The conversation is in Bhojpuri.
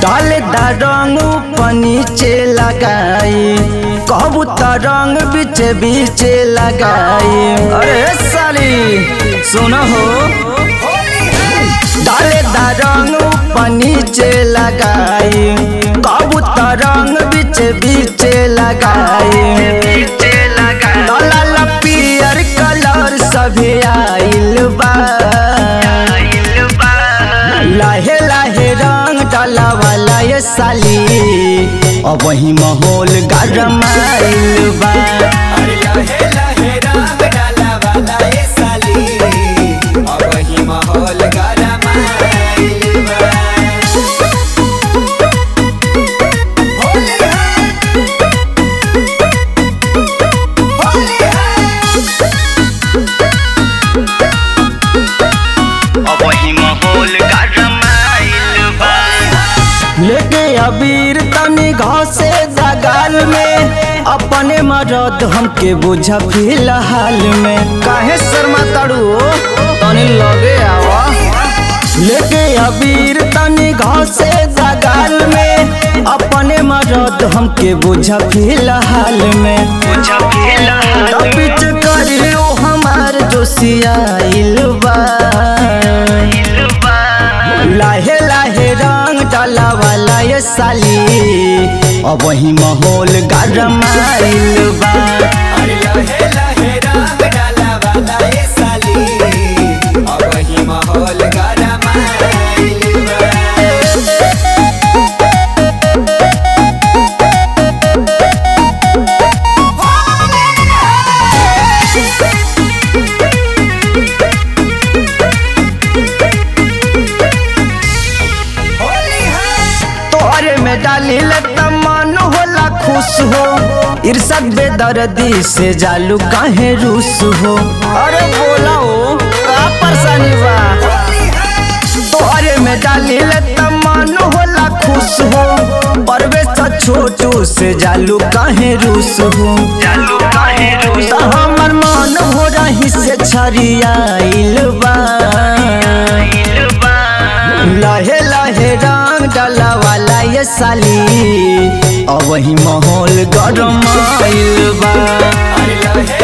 डाले दा रंग ऊपर नीचे लगाई कहबू त रंग बीच बीच लगाई अरे साली सुन हो डाले दा रंग ऊपर नीचे लगाई कहबू त रंग बीच बीच लगाई लाल पियर कलर सभी आइल बा लाहे लाहे रंग डाला वाला ये साली अब वही माहौल गरम आइल बा अरे लहे लहे रंग डाला वाला ये साली अब ही माहौल गरम आइल बा होली है होली है अब वही माहौल गरम आइल बा लेके अबीर तनी घासे दगाल में अपने मरद हमके बुझा फिलहाल में काहे शर्मा तड़ू तनी लगे आवा लेके अबीर तनी घासे दगाल में अपने मरद हमके बुझा फिलहाल में बुझा फिलहाल बीच करियो हमार जोशियाइल बा लाहे लाहे रंग डाला वाला ये साली अब वही माहौल गरम आइल बा अरे लहे लहे रंग डाला वाला ये साली अब ही माहौल गरम आइल बा तोरे में डाली ले मन होला खुश हो इर्षद बेदर्दी से जालू काहे रूस हो अरे बोला हो का परेशानी बा तोरे में डाली ले मन होला खुश हो परवेश छोटू से जालू काहे रूस हो जालू काहे रूस हमर मन हो रही से छरियाइल बा लहे लहे रंग डाला वाला ये साली अब वही माहौल गरम आइल बा अरे लहे